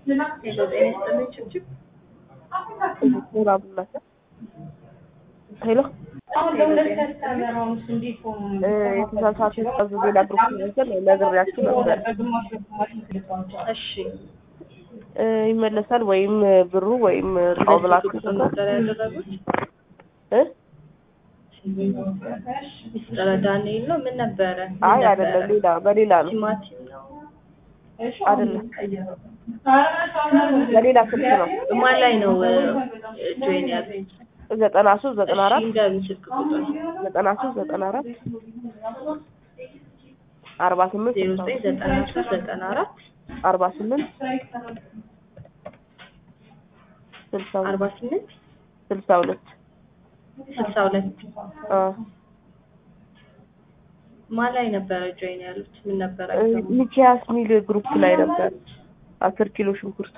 ሄሎ ጤና ይስጥልኝ ችብችብ ሄሎ አብዱላህ ሄሎ የተሳሳተ ጸብ ሌላ ግሩፕ ይመስል ነግሬያችሁ ነበር። እሺ እ ይመለሳል ወይም ብሩ ወይም እቃው ብላችሁ ቁጥር ነበር ያደረጉት እ ሚስጥረ ዳንኤል ነው ምን ነበረ ምን አይ ነበረ? አይደለም፣ ሌላ በሌላ ነው ቲማቲም ነው አይደለም፣ በሌላ ስልክ ነው። ማን ላይ ነው ጆይን ያሉት ዘጠና ሶስት ዘጠና አራት ንገሩኝ ስልክ ቁጥር ዘጠና ሶስት ዘጠና አራት አርባ ስምንት ዜሮ ዘጠኝ ዘጠና ሶስት ዘጠና አራት አርባ ስምንት ስልሳ ሁለት አርባ ስምንት ስልሳ ሁለት ስልሳ ሁለት አ ማን ላይ ነበረ ጆይን ያሉት ምን ነበረ እ ሚኪያስ ሚል ግሩፕ ላይ ነበር። አስር ኪሎ ሽንኩርት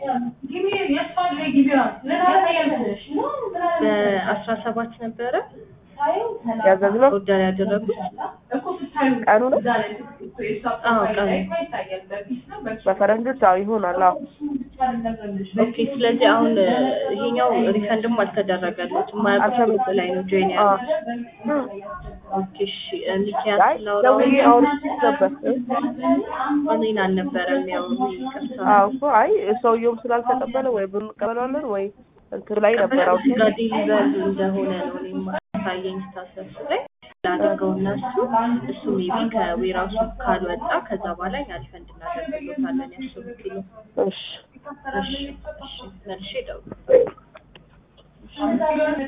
በአስራ ሰባት ነበረ ያዘዝነው ኦርደር ያደረጉት ቀኑ ነው። አዎ ቀኑ በፈረንጆች አዎ ይሆናል። አዎ ኦኬ ስለዚህ አሁን ይሄኛው ሪፈንድም አልተደረገለት የማያውቁት ላይ ነው ጆይን አ ያሉት ኦኬ እሺ ሚኪያስ አይ ላውራው ደውዬ አውርቼ ነበር። እኔን አልነበረም ያው ይቅርታ አዎ እኮ አይ ሰውየውም ስላልተቀበለ ወይ ብር እንቀበላለን ወይ እንትን ላይ ነበር አውርቼ ጋር ዴሊቨር እንደሆነ ነው እኔም ታየኝ ስታሰሱ ላይ ላደርገው እነሱ እሱ ሜቢ ከዌራሱ ካልወጣ ከዛ በኋላ እኛ ሪፈንድ እናደርግሎታለን ያስሩ ኪሎ እሺ እሺ እሺ መልሼ እደውላለሁ